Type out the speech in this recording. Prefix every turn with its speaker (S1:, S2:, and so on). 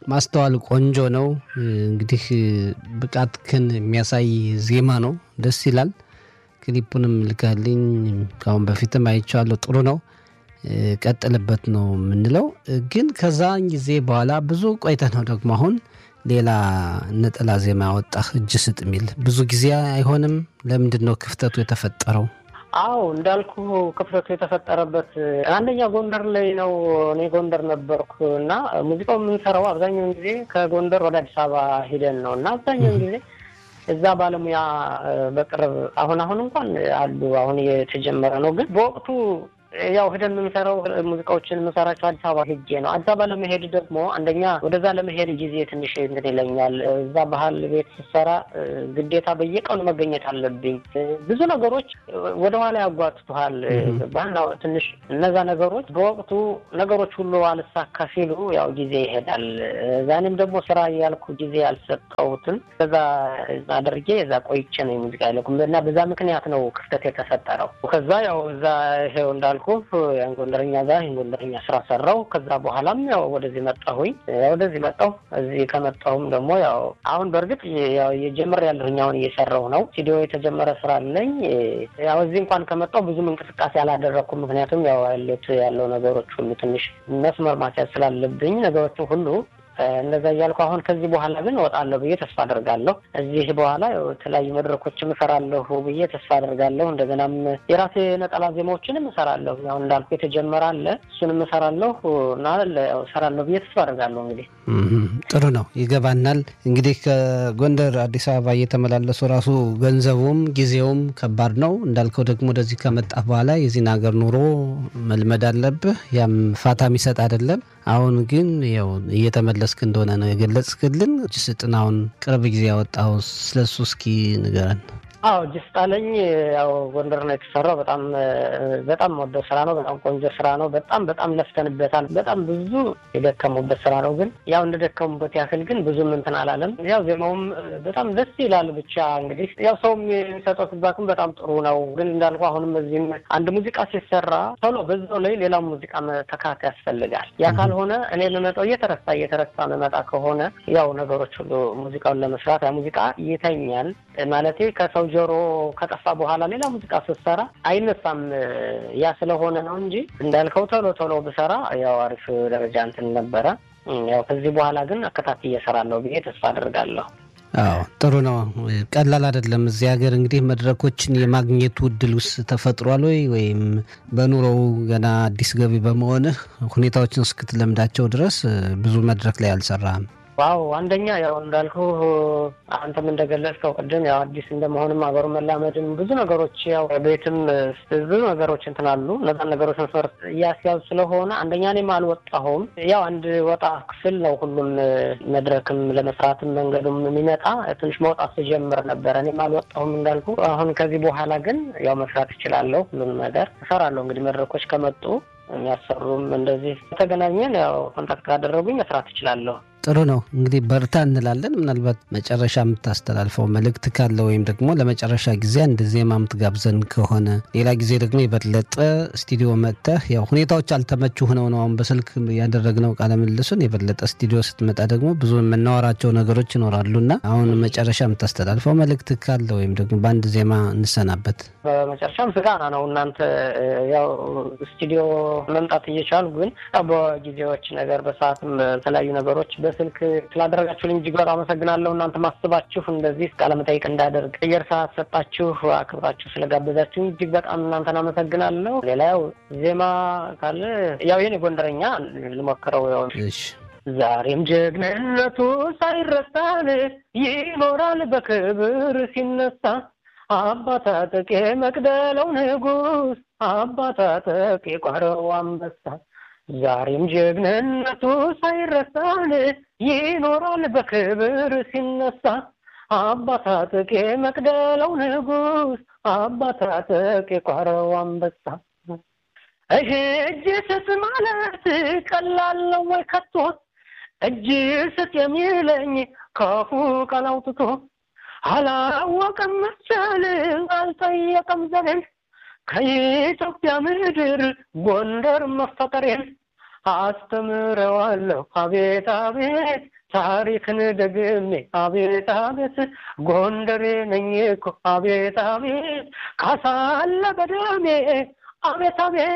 S1: ማስተዋል ቆንጆ ነው። እንግዲህ ብቃትህን የሚያሳይ ዜማ ነው። ደስ ይላል። ክሊፑንም ልከህልኝ ከአሁን በፊትም አይቼዋለሁ። ጥሩ ነው። ቀጥልበት ነው የምንለው። ግን ከዛ ጊዜ በኋላ ብዙ ቆይተህ ነው ደግሞ አሁን ሌላ ነጠላ ዜማ ያወጣህ እጅ ስጥ የሚል ብዙ ጊዜ አይሆንም። ለምንድን ነው ክፍተቱ የተፈጠረው?
S2: አዎ እንዳልኩ ክፍተቱ የተፈጠረበት አንደኛ ጎንደር ላይ ነው። እኔ ጎንደር ነበርኩ እና ሙዚቃው የምንሰራው አብዛኛውን ጊዜ ከጎንደር ወደ አዲስ አበባ ሂደን ነው እና አብዛኛውን ጊዜ እዛ ባለሙያ በቅርብ አሁን አሁን እንኳን አሉ አሁን የተጀመረ ነው። ግን በወቅቱ ያው ሂደን የምንሰራው ሙዚቃዎችን የምንሰራቸው አዲስ አበባ ሄጄ ነው። አዲስ አበባ ለመሄድ ደግሞ አንደኛ ወደዛ ለመሄድ ጊዜ ትንሽ እንትን ይለኛል። እዛ ባህል ቤት ስሰራ ግዴታ በየቀኑ መገኘት አለብኝ። ብዙ ነገሮች ወደኋላ ያጓትቱሃል። ባህና ትንሽ እነዛ ነገሮች በወቅቱ ነገሮች ሁሉ አልሳካ ሲሉ ያው ጊዜ ይሄዳል። ዛኔም ደግሞ ስራ ያልኩ ጊዜ ያልሰጠሁትን ከዛ አድርጌ እዛ ቆይቼ ነው የሙዚቃ ያለኩ እና በዛ ምክንያት ነው ክፍተት የተፈጠረው። ከዛ ያው እዛ ይሄው እንዳልኩ ያን ጎንደረኛ ጋር ይህን ጎንደረኛ ስራ ሰራው። ከዛ በኋላም ያው ወደዚህ መጣሁኝ። ወደዚህ መጣሁ። እዚህ ከመጣሁም ደግሞ ያው አሁን በእርግጥ ያው የጀምር ያለሁኝ አሁን እየሰራሁ ነው። ስቱዲዮ የተጀመረ ስራ አለኝ። ያው እዚህ እንኳን ከመጣሁ ብዙም እንቅስቃሴ አላደረግኩም። ምክንያቱም ያው ያሉት ያለው ነገሮች ሁሉ ትንሽ መስመር ማስያዝ ስላለብኝ ነገሮችን ሁሉ እንደዛ እያልኩ አሁን ከዚህ በኋላ ግን እወጣለሁ ብዬ ተስፋ አደርጋለሁ። እዚህ በኋላ የተለያዩ መድረኮችም እሰራለሁ ብዬ ተስፋ አደርጋለሁ። እንደገናም የራሴ ነጠላ ዜማዎችንም እሰራለሁ። ያው እንዳልኩ የተጀመረ አለ፣ እሱንም እሰራለሁ እና እሰራለሁ ብዬ ተስፋ አደርጋለሁ። እንግዲህ
S1: ጥሩ ነው፣ ይገባናል። እንግዲህ ከጎንደር አዲስ አበባ እየተመላለሱ ራሱ ገንዘቡም ጊዜውም ከባድ ነው። እንዳልከው ደግሞ ወደዚህ ከመጣ በኋላ የዚህን ሀገር ኑሮ መልመድ አለብህ። ያም ፋታ የሚሰጥ አይደለም። አሁን ግን ያው እየተመለስክ እንደሆነ ነው የገለጽክልን። እጅ ስጥን አሁን ቅርብ ጊዜ ያወጣው ስለሱ እስኪ ንገረን።
S2: አዎ እጅ ስጣለኝ ያው ጎንደር ነው የተሰራው። በጣም በጣም ወደው ስራ ነው። በጣም ቆንጆ ስራ ነው። በጣም በጣም ለፍተንበታል። በጣም ብዙ የደከሙበት ስራ ነው። ግን ያው እንደደከሙበት ያክል ግን ብዙም እንትን አላለም። ያው ዜማውም በጣም ደስ ይላል። ብቻ እንግዲህ ያው ሰውም የሚሰጠው ፊድባክም በጣም ጥሩ ነው። ግን እንዳልኩ አሁንም እዚህም አንድ ሙዚቃ ሲሰራ ቶሎ በዛው ላይ ሌላ ሙዚቃ መተካት ያስፈልጋል። ያ ካልሆነ እኔ የምመጣው እየተረሳ እየተረሳ መመጣ ከሆነ ያው ነገሮች ሁሉ ሙዚቃውን ለመስራት ያ ሙዚቃ ይተኛል ማለቴ ከሰው ጆሮ ከጠፋ በኋላ ሌላ ሙዚቃ ስትሰራ አይነሳም። ያ ስለሆነ ነው እንጂ እንዳልከው ቶሎ ቶሎ ብሰራ ያው አሪፍ ደረጃ እንትን ነበረ። ያው ከዚህ በኋላ ግን አከታትዬ እሰራለሁ ብዬ ተስፋ አድርጋለሁ።
S1: አዎ ጥሩ ነው። ቀላል አይደለም። እዚህ ሀገር እንግዲህ መድረኮችን የማግኘቱ እድል ውስጥ ተፈጥሯል ወይ ወይም በኑሮው ገና አዲስ ገቢ በመሆንህ ሁኔታዎችን እስክትለምዳቸው ድረስ ብዙ መድረክ ላይ አልሰራህም?
S2: ዋው አንደኛ ያው እንዳልኩ አንተም እንደገለጽከው ቅድም ያው አዲስ እንደመሆንም ሀገሩ መላመድም ብዙ ነገሮች ያው ቤትም ብዙ ነገሮች እንትን አሉ። እነዛን ነገሮች መስመር እያስያዙ ስለሆነ አንደኛ እኔም አልወጣሁም። ያው አንድ ወጣ ክፍል ነው ሁሉም መድረክም ለመስራትም መንገዱም የሚመጣ ትንሽ መውጣት ስጀምር ነበረ። እኔም አልወጣሁም እንዳልኩ። አሁን ከዚህ በኋላ ግን ያው መስራት እችላለሁ። ሁሉንም ነገር እሰራለሁ። እንግዲህ መድረኮች ከመጡ የሚያሰሩም እንደዚህ ተገናኘን ያው ኮንታክት ካደረጉኝ መስራት እችላለሁ።
S1: ጥሩ ነው እንግዲህ በርታ እንላለን። ምናልባት መጨረሻ የምታስተላልፈው መልእክት ካለ ወይም ደግሞ ለመጨረሻ ጊዜ አንድ ዜማ የምትጋብዘን ከሆነ ሌላ ጊዜ ደግሞ የበለጠ ስቱዲዮ መጥተህ ያው ሁኔታዎች አልተመቹ ሆነው ነው አሁን በስልክ ያደረግነው ቃለ ምልልሱን። የበለጠ ስቱዲዮ ስትመጣ ደግሞ ብዙ የምናወራቸው ነገሮች ይኖራሉና አሁን መጨረሻ የምታስተላልፈው መልእክት ካለ ወይም ደግሞ በአንድ ዜማ እንሰናበት።
S2: በመጨረሻም ምስጋና ነው እናንተ ያው ስቱዲዮ መምጣት እየቻሉ ግን ያው በጊዜዎች ነገር በሰዓትም የተለያዩ ነገሮች በስልክ ስላደረጋችሁልኝ እጅግ በጣም አመሰግናለሁ። እናንተ ማስባችሁ እንደዚህ ቃለ መጠይቅ እንዳደርግ አየር ሰዓት ሰጣችሁ አክብራችሁ ስለጋበዛችሁ እጅግ በጣም እናንተን አመሰግናለሁ። ሌላ ያው ዜማ ካለ ያው የኔ ጎንደረኛ ልሞክረው ያው ዛሬም ጀግንነቱ ሳይረሳን ይኖራል በክብር ሲነሳ አባታ ጠቄ መቅደለው ንጉሥ አባታ ጠቄ ቋረው አንበሳ ዛሬም ጀግንነቱ ሳይረሳን ይኖራል በክብር ሲነሳ አባታ ጠቄ መቅደለው ንጉሥ አባታ ጠቄ ቋረው አንበሳ እህ እጅ ስጥ ማለት ቀላል ነው ወይ ከቶ እጅ ስጥ የሚለኝ ከፉ ቃል አውጥቶ አላወቀም መሰል አልጠየቀም ዘመን ከኢትዮጵያ ምድር ጎንደር መፈጠሬን አስተምረዋለሁ አቤት አቤት ታሪክን ደግሜ አቤት አቤት ጎንደሬ ነኝ እኮ አቤት አቤት ካሳለ በደሜ አቤት አቤት